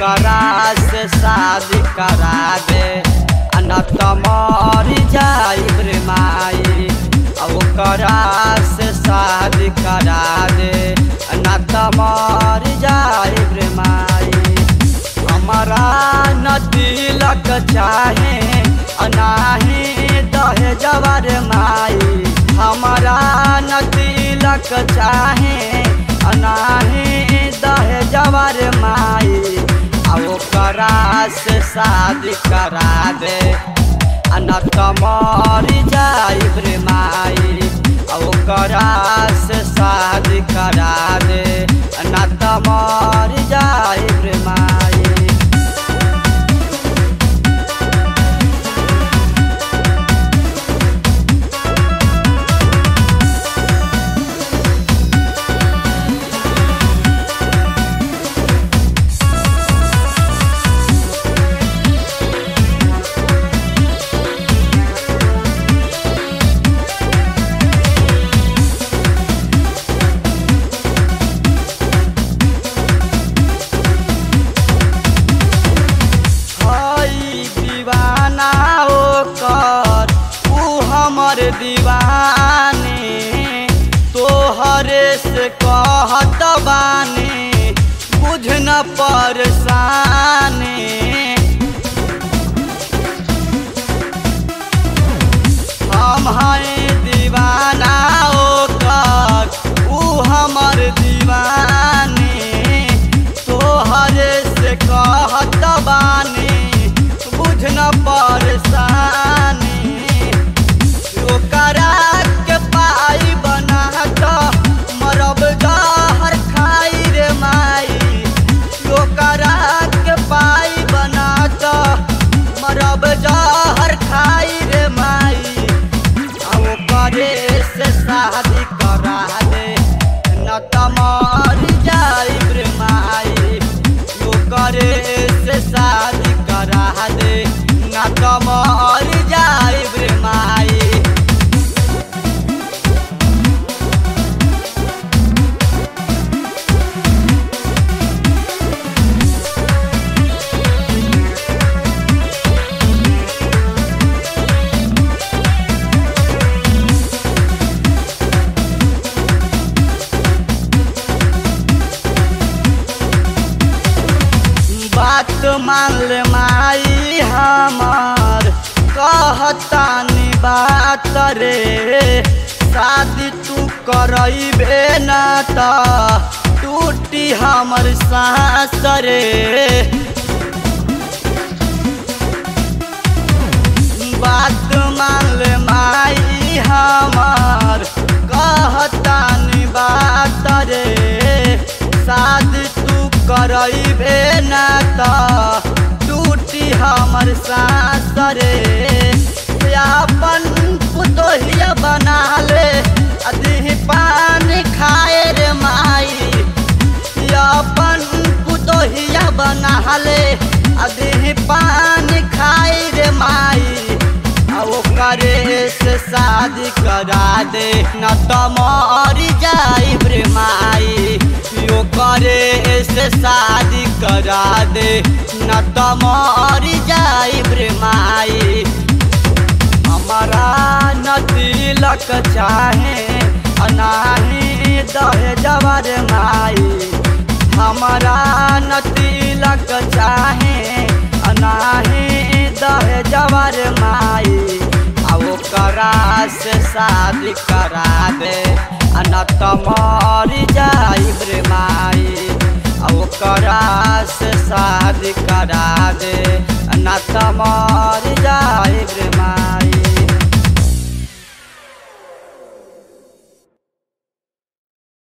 ओकरा से शादी करा दे न त मर जाइब रे माई ओकरा से शादी करा दे न त मर जाइब रे माई हमारा न तिलक चाहे अनाही दहे जवर माई हमारा न तिलक चाहे अनाही दहे जवर माई आ ओकरा से शादी करा दे आ न त मर जाइब रे माई आ ओकरा से शादी करा दे आ न त मर जाइब रे माई हई दीवाना ओकर ऊ हमर दीवाने तोहरे से कहत बानी बुझ न परसाने हम हैं दीवाना ओकर ऊ हमर दीवाने तोहरे से कहत बानी बुझ न परसानी ओकरा के पाई बना त मरब जहर खाई रे माई ओकरा के पाई बना त मरब जहर खाई रे माई आ ओकरे से शादी करा दे न त मर जाइब रे माई ओकरे से शादी करा दे न त मर जाइब रे माई बात मान ले माई हमार कहतानी बात रे शादी तू करैबे न त टूटी हमर सांस रे बात मान ले माई हमार कहतानी बात रे शादी तू करैबे न त टूटी हमर सांस रे अपन पुतोहिया बना ले अधी पानी खाए रे माई अपन पुतोहिया बना ले अधी पानी खाई रे माई आ ओकरे से शादी करा दे न त मर जाइब रे माई ओकरे से शादी करा दे न त मर जाइब रे माई हमारा न तिलक चाहे अनाही दहे जवर माई हमारा न तिलक चाहे अनाही दहे जवर माई आ ओकरा से शादी करा दे आ न त मर जाइब रे माई आ ओकरा से शादी करा दे आ न त मर जाइब रे माई